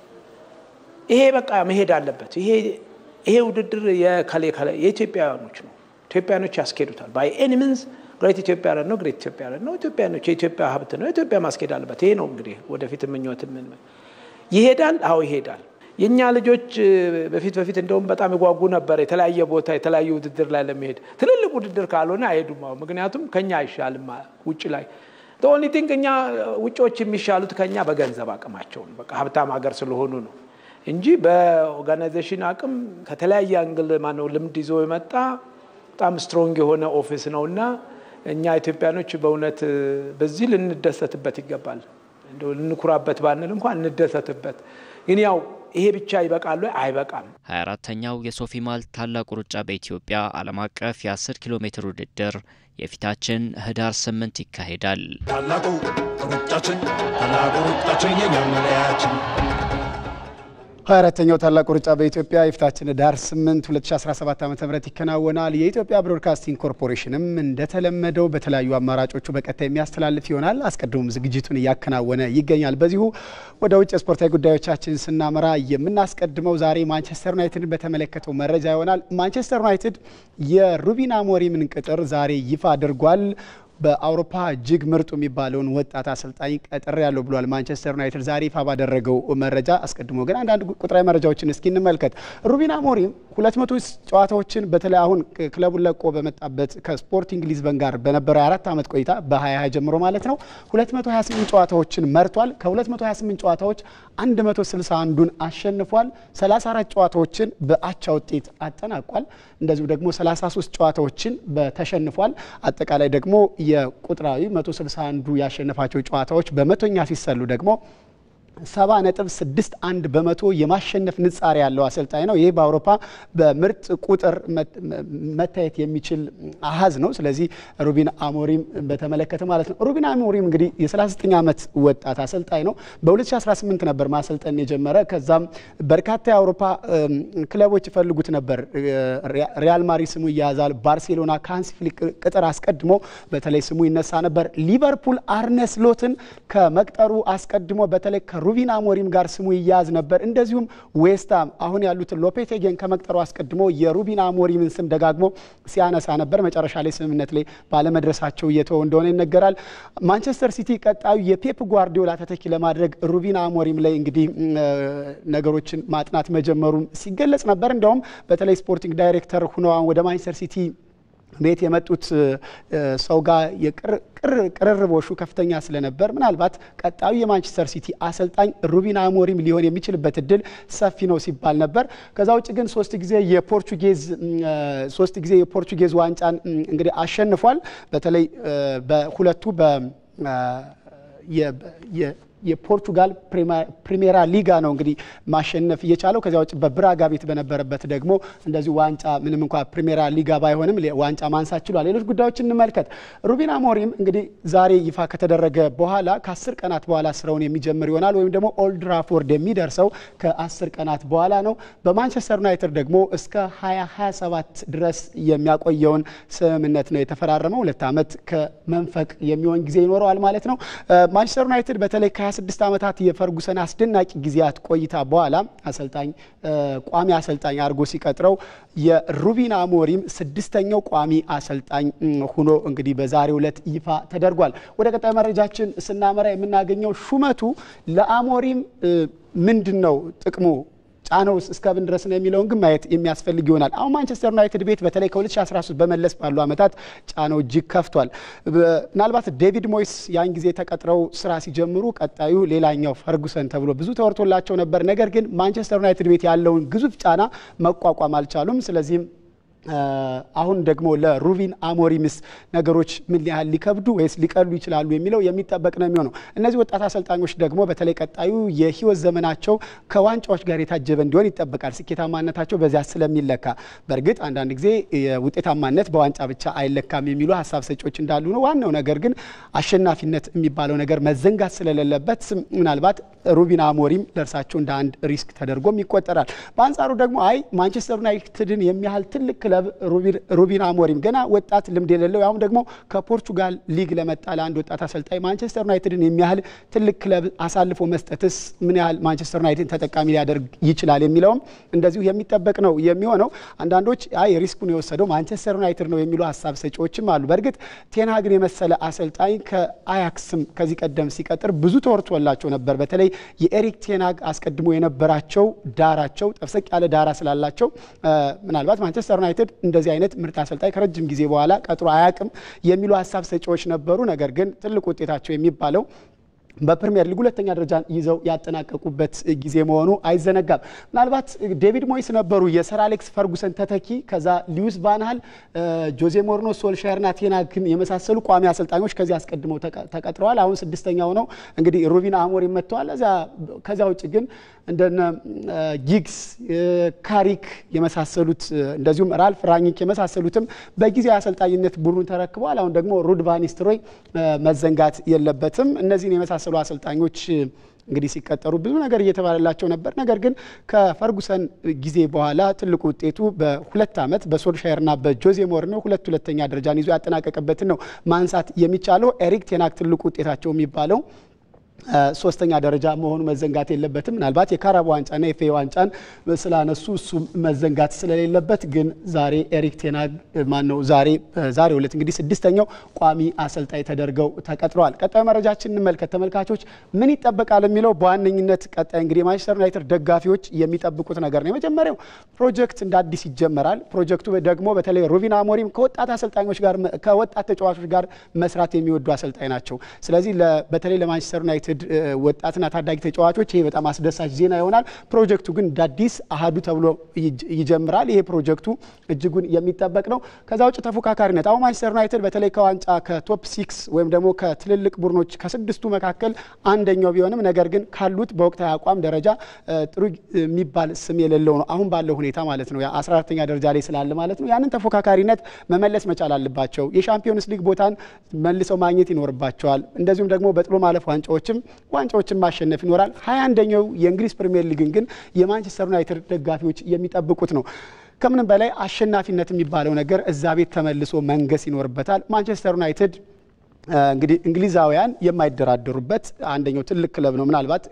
ይሄ በቃ መሄድ አለበት። ይሄ ይሄ ውድድር የከሌ ከሌ የኢትዮጵያውያኖች ነው። ኢትዮጵያኖች ያስኬዱታል። ባይ ኤኒ ሚንስ ግሬት ኢትዮጵያ ነው። ግሬት ኢትዮጵያ ነው። ኢትዮጵያኖች የኢትዮጵያ ሀብት ነው። ኢትዮጵያ ማስኬድ አለበት። ይሄ ነው እንግዲህ ወደፊት ምኞት ምን ይሄዳል። አዎ ይሄዳል። የእኛ ልጆች በፊት በፊት እንደውም በጣም ይጓጉ ነበር የተለያየ ቦታ የተለያየ ውድድር ላይ ለመሄድ። ትልልቅ ውድድር ካልሆነ አይሄዱም። አሁን ምክንያቱም ከኛ አይሻልም ውጭ ላይ ኦንሊ ቲንክ እኛ ውጮች የሚሻሉት ከኛ በገንዘብ አቅማቸው ነው። በቃ ሀብታም ሀገር ስለሆኑ ነው እንጂ በኦርጋናይዜሽን አቅም ከተለያየ አንግል ማነው ልምድ ይዞ የመጣ በጣም ስትሮንግ የሆነ ኦፊስ ነው እና እኛ ኢትዮጵያኖች በእውነት በዚህ ልንደሰትበት ይገባል። እንደው ልንኩራበት ባንል እንኳን እንደሰትበት። ግን ያው ይሄ ብቻ ይበቃሉ? አይበቃም። 24ተኛው የሶፊ ማልት ታላቁ ሩጫ በኢትዮጵያ ዓለም አቀፍ የ10 ኪሎ ሜትር ውድድር የፊታችን ህዳር ስምንት ይካሄዳል። ታላቁ ሩጫችን ታላቁ ሩጫችን የኛ መለያችን ሀያ አራተኛው ታላቁ ሩጫ በኢትዮጵያ የፊታችን ዳር 8 2017 ዓ ም ይከናወናል። የኢትዮጵያ ብሮድካስቲንግ ኮርፖሬሽንም እንደተለመደው በተለያዩ አማራጮቹ በቀጥታ የሚያስተላልፍ ይሆናል። አስቀድሞም ዝግጅቱን እያከናወነ ይገኛል። በዚሁ ወደ ውጭ ስፖርታዊ ጉዳዮቻችን ስናመራ የምናስቀድመው ዛሬ ማንቸስተር ዩናይትድን በተመለከተው መረጃ ይሆናል። ማንቸስተር ዩናይትድ የሩቢን አሞሪምን ቅጥር ዛሬ ይፋ አድርጓል። በአውሮፓ እጅግ ምርጡ የሚባለውን ወጣት አሰልጣኝ ቀጥሬ ያለው ብሏል ማንቸስተር ዩናይትድ ዛሬ ይፋ ባደረገው መረጃ። አስቀድሞ ግን አንዳንድ ቁጥራዊ መረጃዎችን እስኪ እንመልከት። ሩቢን አሞሪም ሁለት መቶ ጨዋታዎችን በተለይ አሁን ክለቡን ለቆ በመጣበት ከስፖርቲንግ ሊዝበን ጋር በነበረው የአራት ዓመት ቆይታ በ2020 ጀምሮ ማለት ነው 228 ጨዋታዎችን መርቷል። ከ228 ጨዋታዎች 161ዱን አሸንፏል። 34 ጨዋታዎችን በአቻ ውጤት አጠናቋል። እንደዚሁ ደግሞ 33 ጨዋታዎችን በተሸንፏል። አጠቃላይ ደግሞ የቁጥራዊ 161ዱ ያሸነፋቸው ጨዋታዎች በመቶኛ ሲሰሉ ደግሞ ሰባ ነጥብ ስድስት አንድ በመቶ የማሸነፍ ንጻሬ ያለው አሰልጣኝ ነው። ይህ በአውሮፓ በምርጥ ቁጥር መታየት የሚችል አሀዝ ነው። ስለዚህ ሩቢን አሞሪም በተመለከተ ማለት ነው። ሩቢን አሞሪም እንግዲህ የ39 ዓመት ወጣት አሰልጣኝ ነው። በ2018 ነበር ማሰልጠን የጀመረ። ከዛም በርካታ የአውሮፓ ክለቦች ይፈልጉት ነበር። ሪያል ማድሪድ ስሙ ይያዛል። ባርሴሎና ከሃንሲ ፍሊክ ቅጥር አስቀድሞ በተለይ ስሙ ይነሳ ነበር። ሊቨርፑል አርነ ስሎትን ከመቅጠሩ አስቀድሞ በተለይ ሩቢን አሞሪም ጋር ስሙ ይያዝ ነበር። እንደዚሁም ዌስትሃም አሁን ያሉትን ሎፔቴጌን ከመቅጠሩ አስቀድሞ የሩቢን አሞሪምን ስም ደጋግሞ ሲያነሳ ነበር። መጨረሻ ላይ ስምምነት ላይ ባለመድረሳቸው እየተወ እንደሆነ ይነገራል። ማንቸስተር ሲቲ ቀጣዩ የፔፕ ጓርዲዮላ ተተኪ ለማድረግ ሩቢን አሞሪም ላይ እንግዲህ ነገሮችን ማጥናት መጀመሩም ሲገለጽ ነበር። እንዲያውም በተለይ ስፖርቲንግ ዳይሬክተር ሁነው ወደ ማንቸስተር ሲቲ ቤት የመጡት ሰው ጋር ቅርርቦሹ ከፍተኛ ስለነበር ምናልባት ቀጣዩ የማንቸስተር ሲቲ አሰልጣኝ ሩቢን አሞሪም ሊሆን የሚችልበት እድል ሰፊ ነው ሲባል ነበር። ከዛ ውጭ ግን ሶስት ጊዜ የፖርቹጌዝ ሶስት ጊዜ የፖርቹጌዝ ዋንጫን እንግዲህ አሸንፏል። በተለይ በሁለቱ በ የፖርቹጋል ፕሪሜራ ሊጋ ነው እንግዲህ ማሸነፍ እየቻለው። ከዚያ ውጭ በብራጋ ቤት በነበረበት ደግሞ እንደዚሁ ዋንጫ ምንም እንኳ ፕሪሜራ ሊጋ ባይሆንም ዋንጫ ማንሳት ችሏል። ሌሎች ጉዳዮችን እንመልከት። ሩቢን አሞሪም እንግዲህ ዛሬ ይፋ ከተደረገ በኋላ ከአስር ቀናት በኋላ ስራውን የሚጀምር ይሆናል ወይም ደግሞ ኦልድ ትራፎርድ የሚደርሰው ከአስር ቀናት በኋላ ነው። በማንቸስተር ዩናይትድ ደግሞ እስከ 2027 ድረስ የሚያቆየውን ስምምነት ነው የተፈራረመው። ሁለት ዓመት ከመንፈቅ የሚሆን ጊዜ ይኖረዋል ማለት ነው። ማንቸስተር ዩናይትድ በተለይ 26 ዓመታት የፈርጉሰን አስደናቂ ጊዜያት ቆይታ በኋላ አሰልጣኝ ቋሚ አሰልጣኝ አድርጎ ሲቀጥረው የሩቢን አሞሪም ስድስተኛው ቋሚ አሰልጣኝ ሆኖ እንግዲህ በዛሬው ዕለት ይፋ ተደርጓል። ወደ ቀጣይ መረጃችን ስናመራ የምናገኘው ሹመቱ ለአሞሪም ምንድን ነው ጥቅሙ ጫናው እስከምን ድረስ ነው የሚለውን ግን ማየት የሚያስፈልግ ይሆናል። አሁን ማንቸስተር ዩናይትድ ቤት በተለይ ከ2013 በመለስ ባሉ ዓመታት ጫናው እጅግ ከፍቷል። ምናልባት ዴቪድ ሞይስ ያን ጊዜ ተቀጥረው ስራ ሲጀምሩ ቀጣዩ ሌላኛው ፈርጉሰን ተብሎ ብዙ ተወርቶላቸው ነበር። ነገር ግን ማንቸስተር ዩናይትድ ቤት ያለውን ግዙፍ ጫና መቋቋም አልቻሉም። ስለዚህም አሁን ደግሞ ለሩቢን አሞሪምስ ነገሮች ምን ያህል ሊከብዱ ወይስ ሊቀሉ ይችላሉ የሚለው የሚጠበቅ ነው የሚሆነው። እነዚህ ወጣት አሰልጣኞች ደግሞ በተለይ ቀጣዩ የህይወት ዘመናቸው ከዋንጫዎች ጋር የታጀበ እንዲሆን ይጠበቃል። ስኬታማነታቸው በዚያ ስለሚለካ፣ በእርግጥ አንዳንድ ጊዜ ውጤታማነት በዋንጫ ብቻ አይለካም የሚሉ ሀሳብ ሰጪዎች እንዳሉ ነው። ዋናው ነገር ግን አሸናፊነት የሚባለው ነገር መዘንጋት ስለሌለበት ምናልባት ሩቢን አሞሪም ለእርሳቸው እንደ አንድ ሪስክ ተደርጎም ይቆጠራል። በአንጻሩ ደግሞ አይ ማንቸስተር ዩናይትድን የሚያህል ትልቅ ክለብ ሩቢን አሞሪም ገና ወጣት ልምድ የሌለው ያሁም ደግሞ ከፖርቹጋል ሊግ ለመጣ ለአንድ ወጣት አሰልጣኝ ማንቸስተር ዩናይትድን የሚያህል ትልቅ ክለብ አሳልፎ መስጠትስ ምን ያህል ማንቸስተር ዩናይትድን ተጠቃሚ ሊያደርግ ይችላል የሚለውም እንደዚሁ የሚጠበቅ ነው የሚሆነው። አንዳንዶች አይ ሪስኩን የወሰደው ማንቸስተር ዩናይትድ ነው የሚሉ ሀሳብ ሰጪዎችም አሉ። በእርግጥ ቴንሃግን የመሰለ አሰልጣኝ ከአያክስም ከዚህ ቀደም ሲቀጥር ብዙ ተወርቶላቸው ነበር። በተለይ የኤሪክ ቴንሃግ አስቀድሞ የነበራቸው ዳራቸው ጠፍሰቅ ያለ ዳራ ስላላቸው ምናልባት ማንቸስተር ዩናይትድ እንደዚህ አይነት ምርጥ አሰልጣኝ ከረጅም ጊዜ በኋላ ቀጥሮ አያቅም የሚሉ ሀሳብ ሰጪዎች ነበሩ። ነገር ግን ትልቅ ውጤታቸው የሚባለው በፕሪሚየር ሊግ ሁለተኛ ደረጃን ይዘው ያጠናቀቁበት ጊዜ መሆኑ አይዘነጋም። ምናልባት ዴቪድ ሞይስ ነበሩ የሰር አሌክስ ፈርጉሰን ተተኪ። ከዛ ሊዩስ ቫንሃል፣ ጆዜ ሞሪኖ፣ ሶልሻየርና ቴናግን የመሳሰሉ ቋሚ አሰልጣኞች ከዚህ አስቀድመው ተቀጥረዋል። አሁን ስድስተኛው ነው እንግዲህ ሩቢን አሞሪም መጥተዋል። ከዚያ ውጭ ግን እንደነ ጊግስ፣ ካሪክ የመሳሰሉት እንደዚሁም ራልፍ ራኒክ የመሳሰሉትም በጊዜ አሰልጣኝነት ቡድኑን ተረክበዋል። አሁን ደግሞ ሩድ ቫን ኒስተልሮይ መዘንጋት የለበትም። እነዚህን የመሳሰሉ አሰልጣኞች እንግዲህ ሲቀጠሩ ብዙ ነገር እየተባለላቸው ነበር። ነገር ግን ከፈርጉሰን ጊዜ በኋላ ትልቁ ውጤቱ በሁለት ዓመት በሶልሻየርና በጆዜ ሞሪኖ ሁለት ሁለተኛ ደረጃን ይዞ ያጠናቀቀበትን ነው ማንሳት የሚቻለው። ኤሪክ ቴናክ ትልቁ ውጤታቸው የሚባለው ሶስተኛ ደረጃ መሆኑ መዘንጋት የለበትም። ምናልባት የካራቦ ዋንጫና የፌ ዋንጫን ስላነሱ እሱ መዘንጋት ስለሌለበት ግን ዛሬ ኤሪክ ቴናግ ማን ነው ዛሬ ዛሬ ሁለት እንግዲህ ስድስተኛው ቋሚ አሰልጣኝ ተደርገው ተቀጥረዋል። ቀጣዩ መረጃችን እንመልከት ተመልካቾች። ምን ይጠበቃል የሚለው በዋነኝነት ቀጣይ እንግዲህ የማንቸስተር ዩናይትድ ደጋፊዎች የሚጠብቁት ነገር ነው። የመጀመሪያው ፕሮጀክት እንደ አዲስ ይጀመራል። ፕሮጀክቱ ደግሞ በተለይ ሩቪን አሞሪም ከወጣት አሰልጣኞች ጋር ከወጣት ተጫዋቾች ጋር መስራት የሚወዱ አሰልጣኝ ናቸው። ስለዚህ በተለይ ለማንቸስተር ዩናይትድ ወጣትና ታዳጊ ተጫዋቾች ይሄ በጣም አስደሳች ዜና ይሆናል። ፕሮጀክቱ ግን እንደ አዲስ አሃዱ ተብሎ ይጀምራል። ይሄ ፕሮጀክቱ እጅጉን የሚጠበቅ ነው። ከዛ ውጭ ተፎካካሪነት አሁን ማንቸስተር ዩናይትድ በተለይ ከዋንጫ ከቶፕ ሲክስ ወይም ደግሞ ከትልልቅ ቡድኖች ከስድስቱ መካከል አንደኛው ቢሆንም ነገር ግን ካሉት በወቅታዊ አቋም ደረጃ ጥሩ የሚባል ስም የሌለው ነው አሁን ባለው ሁኔታ ማለት ነው። አስራ አራተኛ ደረጃ ላይ ስላለ ማለት ነው። ያንን ተፎካካሪነት መመለስ መቻል አለባቸው። የሻምፒዮንስ ሊግ ቦታን መልሰው ማግኘት ይኖርባቸዋል። እንደዚሁም ደግሞ በጥሎ ማለፍ ዋንጫዎችም ዋንጫዎችን ማሸነፍ ይኖራል። ሀያ አንደኛው የእንግሊዝ ፕሪምየር ሊግን ግን የማንቸስተር ዩናይትድ ደጋፊዎች የሚጠብቁት ነው። ከምንም በላይ አሸናፊነት የሚባለው ነገር እዛ ቤት ተመልሶ መንገስ ይኖርበታል። ማንቸስተር ዩናይትድ እንግዲህ እንግሊዛውያን የማይደራደሩበት አንደኛው ትልቅ ክለብ ነው። ምናልባት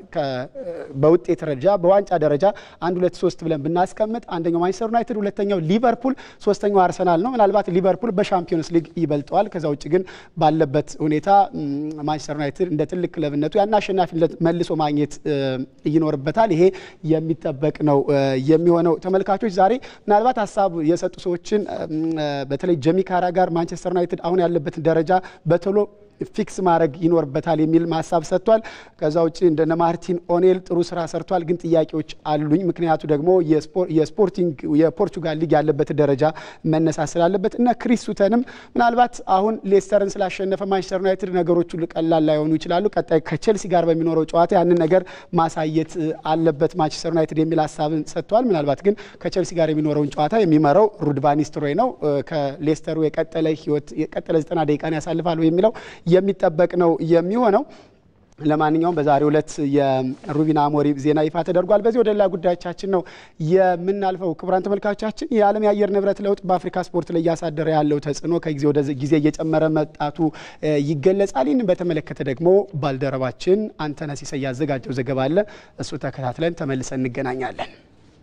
በውጤት ደረጃ በዋንጫ ደረጃ አንድ ሁለት ሶስት ብለን ብናስቀምጥ አንደኛው ማንቸስተር ዩናይትድ፣ ሁለተኛው ሊቨርፑል፣ ሶስተኛው አርሰናል ነው። ምናልባት ሊቨርፑል በሻምፒዮንስ ሊግ ይበልጠዋል። ከዛ ውጭ ግን ባለበት ሁኔታ ማንቸስተር ዩናይትድ እንደ ትልቅ ክለብነቱ ያን አሸናፊነት መልሶ ማግኘት ይኖርበታል። ይሄ የሚጠበቅ ነው የሚሆነው። ተመልካቾች ዛሬ ምናልባት ሀሳብ የሰጡ ሰዎችን በተለይ ጀሚ ካራ ጋር ማንቸስተር ዩናይትድ አሁን ያለበትን ደረጃ በቶሎ ፊክስ ማድረግ ይኖርበታል የሚል ሀሳብ ሰጥቷል። ከዛ ውጭ እንደነ ማርቲን ኦኔል ጥሩ ስራ ሰርቷል፣ ግን ጥያቄዎች አሉኝ። ምክንያቱ ደግሞ የስፖርቲንግ የፖርቹጋል ሊግ ያለበት ደረጃ መነሳት ስላለበት እነ ክሪስ ሱተንም ምናልባት አሁን ሌስተርን ስላሸነፈ ማንቸስተር ዩናይትድ ነገሮቹ ቀላል ላይሆኑ ይችላሉ። ቀጣይ ከቼልሲ ጋር በሚኖረው ጨዋታ ያንን ነገር ማሳየት አለበት ማንቸስተር ዩናይትድ የሚል ሀሳብን ሰጥቷል። ምናልባት ግን ከቼልሲ ጋር የሚኖረውን ጨዋታ የሚመራው ሩድ ቫን ኒስተልሮይ ነው። ከሌስተሩ የቀጠለ ህይወት የቀጠለ ዘጠና ደቂቃን ያሳልፋሉ የሚለው የሚጠበቅ ነው የሚሆነው። ለማንኛውም በዛሬው ዕለት የሩቪን አሞሪም ዜና ይፋ ተደርጓል። በዚህ ወደ ሌላ ጉዳዮቻችን ነው የምናልፈው። ክቡራን ተመልካቾቻችን የዓለም የአየር ንብረት ለውጥ በአፍሪካ ስፖርት ላይ እያሳደረ ያለው ተጽዕኖ ከጊዜ ወደ ጊዜ እየጨመረ መጣቱ ይገለጻል። ይህንን በተመለከተ ደግሞ ባልደረባችን አንተነህ ሲሳይ ያዘጋጀው ዘገባ አለ። እሱ ተከታትለን ተመልሰን እንገናኛለን።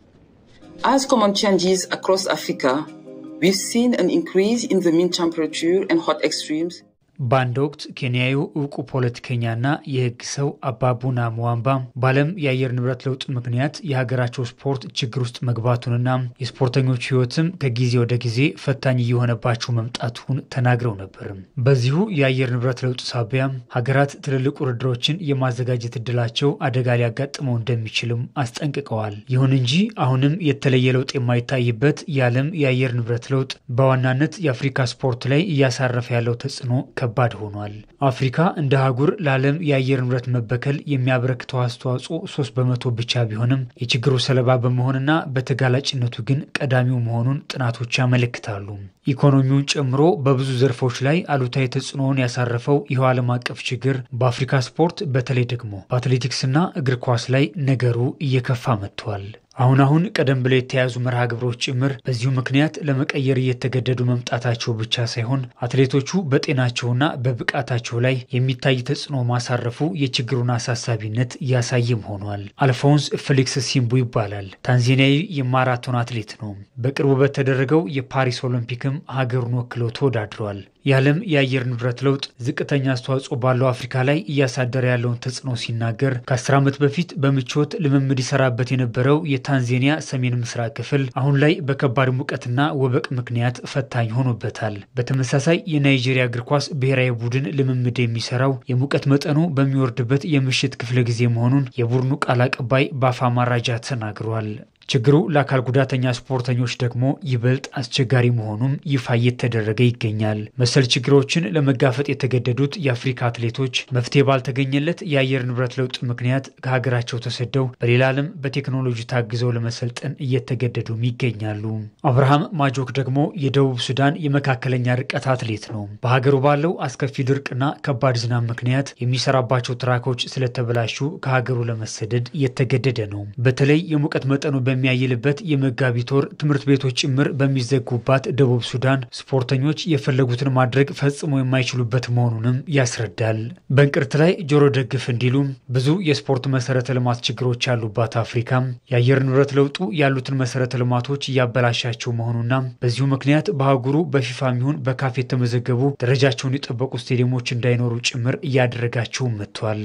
As common changes across Africa, we've seen an increase in the mean temperature and hot extremes. በአንድ ወቅት ኬንያዊው እውቁ ፖለቲከኛና የሕግ ሰው አባቡና ሙዋምባ በዓለም የአየር ንብረት ለውጥ ምክንያት የሀገራቸው ስፖርት ችግር ውስጥ መግባቱንና የስፖርተኞች ሕይወትም ከጊዜ ወደ ጊዜ ፈታኝ እየሆነባቸው መምጣቱን ተናግረው ነበር። በዚሁ የአየር ንብረት ለውጥ ሳቢያ ሀገራት ትልልቅ ውድድሮችን የማዘጋጀት እድላቸው አደጋ ሊያጋጥመው እንደሚችልም አስጠንቅቀዋል። ይሁን እንጂ አሁንም የተለየ ለውጥ የማይታይበት የዓለም የአየር ንብረት ለውጥ በዋናነት የአፍሪካ ስፖርት ላይ እያሳረፈ ያለው ተጽዕኖ ከባድ ሆኗል። አፍሪካ እንደ አህጉር ለዓለም የአየር ንብረት መበከል የሚያበረክተው አስተዋጽኦ ሶስት በመቶ ብቻ ቢሆንም የችግሩ ሰለባ በመሆንና በተጋላጭነቱ ግን ቀዳሚው መሆኑን ጥናቶች ያመለክታሉ። ኢኮኖሚውን ጨምሮ በብዙ ዘርፎች ላይ አሉታዊ ተጽዕኖውን ያሳረፈው ይኸው ዓለም አቀፍ ችግር በአፍሪካ ስፖርት በተለይ ደግሞ በአትሌቲክስና እግር ኳስ ላይ ነገሩ እየከፋ መጥቷል። አሁን አሁን ቀደም ብለው የተያዙ መርሃ ግብሮች ጭምር በዚሁ ምክንያት ለመቀየር እየተገደዱ መምጣታቸው ብቻ ሳይሆን አትሌቶቹ በጤናቸውና በብቃታቸው ላይ የሚታይ ተጽዕኖ ማሳረፉ የችግሩን አሳሳቢነት እያሳየም ሆኗል። አልፎንስ ፌሊክስ ሲምቡ ይባላል። ታንዛኒያዊ የማራቶን አትሌት ነው። በቅርቡ በተደረገው የፓሪስ ኦሎምፒክም ሀገሩን ወክለው ተወዳድረዋል። የዓለም የአየር ንብረት ለውጥ ዝቅተኛ አስተዋጽኦ ባለው አፍሪካ ላይ እያሳደረ ያለውን ተጽዕኖ ሲናገር ከአስር ዓመት በፊት በምቾት ልምምድ ይሰራበት የነበረው የታንዛኒያ ሰሜን ምስራቅ ክፍል አሁን ላይ በከባድ ሙቀትና ወበቅ ምክንያት ፈታኝ ሆኖበታል። በተመሳሳይ የናይጄሪያ እግር ኳስ ብሔራዊ ቡድን ልምምድ የሚሰራው የሙቀት መጠኑ በሚወርድበት የምሽት ክፍለ ጊዜ መሆኑን የቡድኑ ቃል አቀባይ ባፋ ማራጃ ተናግሯል። ችግሩ ለአካል ጉዳተኛ ስፖርተኞች ደግሞ ይበልጥ አስቸጋሪ መሆኑም ይፋ እየተደረገ ይገኛል። መሰል ችግሮችን ለመጋፈጥ የተገደዱት የአፍሪካ አትሌቶች መፍትሄ ባልተገኘለት የአየር ንብረት ለውጥ ምክንያት ከሀገራቸው ተሰደው በሌላ ዓለም በቴክኖሎጂ ታግዘው ለመሰልጠን እየተገደዱም ይገኛሉ። አብርሃም ማጆክ ደግሞ የደቡብ ሱዳን የመካከለኛ ርቀት አትሌት ነው። በሀገሩ ባለው አስከፊ ድርቅና ከባድ ዝናብ ምክንያት የሚሰራባቸው ትራኮች ስለተበላሹ ከሀገሩ ለመሰደድ እየተገደደ ነው። በተለይ የሙቀት መጠኑ በሚያይልበት የመጋቢት ወር ትምህርት ቤቶች ጭምር በሚዘጉባት ደቡብ ሱዳን ስፖርተኞች የፈለጉትን ማድረግ ፈጽሞ የማይችሉበት መሆኑንም ያስረዳል። በእንቅርት ላይ ጆሮ ደግፍ እንዲሉ ብዙ የስፖርት መሰረተ ልማት ችግሮች ያሉባት አፍሪካ የአየር ንብረት ለውጡ ያሉትን መሰረተ ልማቶች እያበላሻቸው መሆኑና በዚሁ ምክንያት በአህጉሩ በፊፋ የሚሆን በካፍ የተመዘገቡ ደረጃቸውን የጠበቁ ስቴዲየሞች እንዳይኖሩ ጭምር እያደረጋቸው መጥቷል።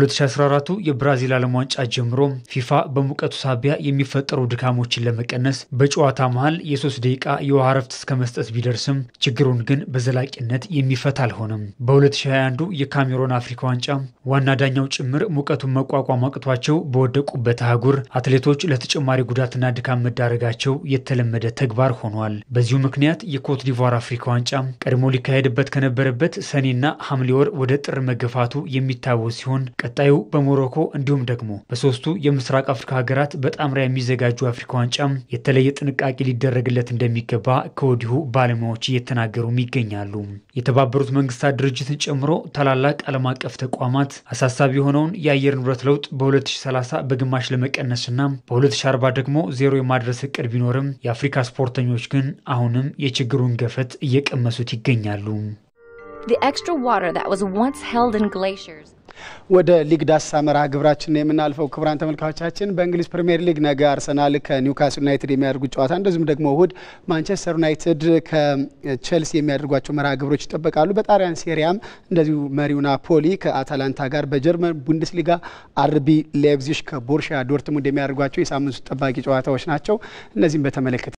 ከ2014 የብራዚል ዓለም ዋንጫ ጀምሮ ፊፋ በሙቀቱ ሳቢያ የሚፈጠሩ ድካሞችን ለመቀነስ በጨዋታ መሀል የሶስት ደቂቃ የውሃ ረፍት እስከ መስጠት ቢደርስም ችግሩን ግን በዘላቂነት የሚፈታ አልሆነም። በ2021 የካሜሮን አፍሪካ ዋንጫ ዋና ዳኛው ጭምር ሙቀቱን መቋቋም አቅቷቸው በወደቁበት አህጉር አትሌቶች ለተጨማሪ ጉዳትና ድካም መዳረጋቸው የተለመደ ተግባር ሆኗል። በዚሁ ምክንያት የኮት ዲቫር አፍሪካ ዋንጫ ቀድሞ ሊካሄድበት ከነበረበት ሰኔና ሐምሌ ወር ወደ ጥር መገፋቱ የሚታወስ ሲሆን ቀጣዩ በሞሮኮ እንዲሁም ደግሞ በሶስቱ የምስራቅ አፍሪካ ሀገራት በጣምራ የሚዘጋጁ አፍሪካ ዋንጫ የተለየ ጥንቃቄ ሊደረግለት እንደሚገባ ከወዲሁ ባለሙያዎች እየተናገሩም ይገኛሉ። የተባበሩት መንግስታት ድርጅትን ጨምሮ ታላላቅ ዓለም አቀፍ ተቋማት አሳሳቢ የሆነውን የአየር ንብረት ለውጥ በ2030 በግማሽ ለመቀነስና በ2040 ደግሞ ዜሮ የማድረስ እቅድ ቢኖርም የአፍሪካ ስፖርተኞች ግን አሁንም የችግሩን ገፈት እየቀመሱት ይገኛሉ። The extra water that was once held in glaciers. ወደ ሊግ ዳሰሳ መርሃ ግብራችን ነው የምናልፈው። ክቡራን ተመልካቾቻችን በእንግሊዝ ፕሪምየር ሊግ ነገ አርሰናል ከኒውካስል ዩናይትድ የሚያደርጉት ጨዋታ እንደዚሁም ደግሞ እሁድ ማንቸስተር ዩናይትድ ከቼልሲ የሚያደርጓቸው መርሃ ግብሮች ይጠበቃሉ። በጣሊያን ሴሪያም እንደዚሁ መሪው ናፖሊ ከአታላንታ ጋር፣ በጀርመን ቡንደስሊጋ አርቢ ሌፕዚሽ ከቦርሻ ዶርትሙንድ የሚያደርጓቸው የሳምንቱ ጠባቂ ጨዋታዎች ናቸው። እነዚህም በተመለከተ